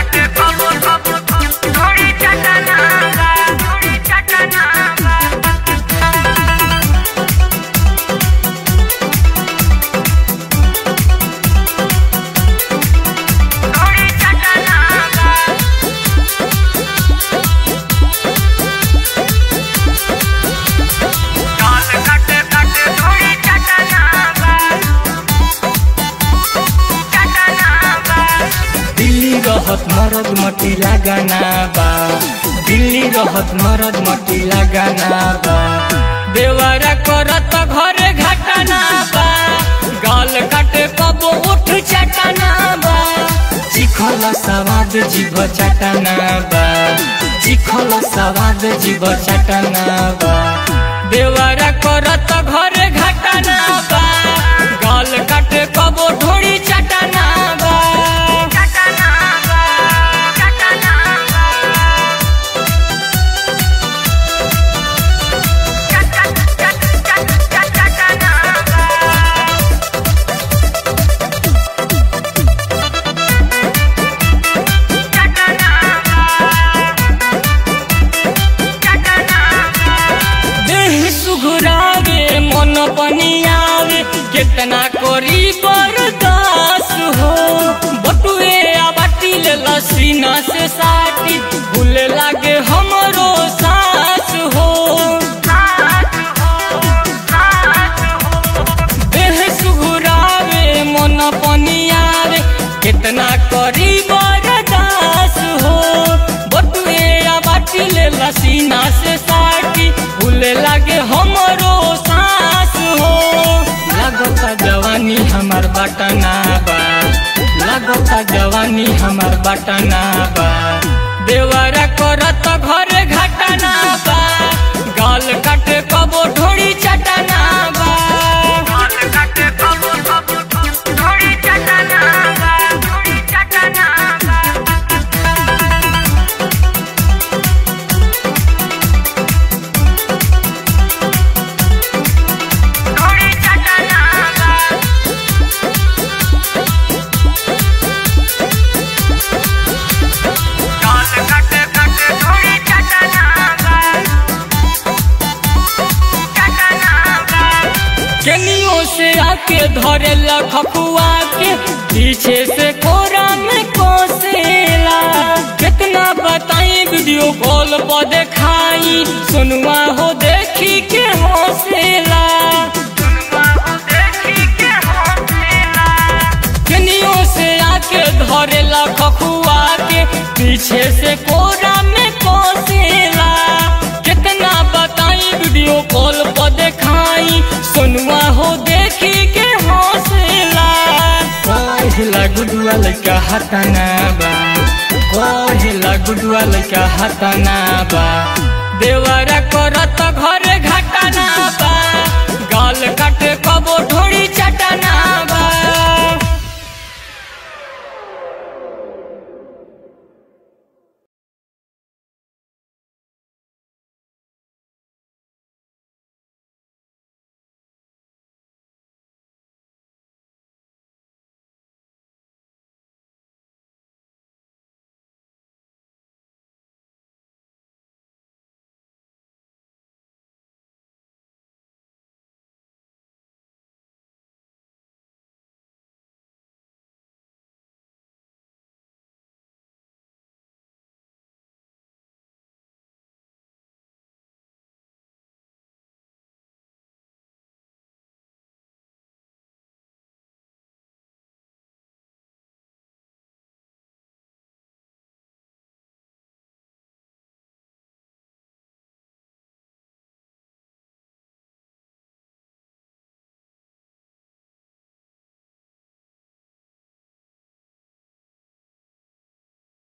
काटे कबो कबो थोड़ी चटना बा थोड़ी चटना बा थोड़ी चटना बा काल काटे काटे थोड़ी चटना बा चटना बा दिल्ली रहत मरद मटी लगाना बा दिल्ली रहत मरद मटी लगाना बा देवरा करत घरे घटना बा गाल काटे कबो उठ चटना बा चिखल सवाद जीव चटना बा चिखल सवाद जीव चटना बा देवरा करत घरे घटना बा गाल काटे कबो ढोड़ी चटना बा चटना बा चटना बा चट चट चट चट चटना बा चटना बा चटना बा देह सुघुरावे मन पनि आवे केतना करी बर्दास हो बटुए आ बाटिल लसीना से साटी भूले लागे हमरो सास हो देह सुघुरावे मन पनि आवे केतना करी बर्दास हो बटुए आ बाटिल लसीना से साटी भूले लागे हमरो सास हो लागता जवानी हमार बटना बा लागता जवानी हमार बटना बा देवरा करत घरे घटना बा गाल काटे कबो ढोड़ी चटना बा काल काटे कबो कबो थोड़ी चटना बा थोड़ी चटना बा थोड़ी चटना बा काल काटे काटे थोड़ी चटना बा चटना बा केनियो से आके धरे लखुआ के पीछे से कोरा में कोसेला कितना बताई वीडियो कॉल पर देखाई सुनवा हो देखी के हौसला केनियो से आके धरे लखुआ के पीछे से कोरा में कोसेला कितना बताई वीडियो कॉल पर देखाई सुनवा हो देखी के हौसला कहिला गुडुआ लइका हताना बा कहिला गुडुआ लइका हताना बा देवरा करत घरे घटना बा गाल काटे कबो ढोड़ी चटना बा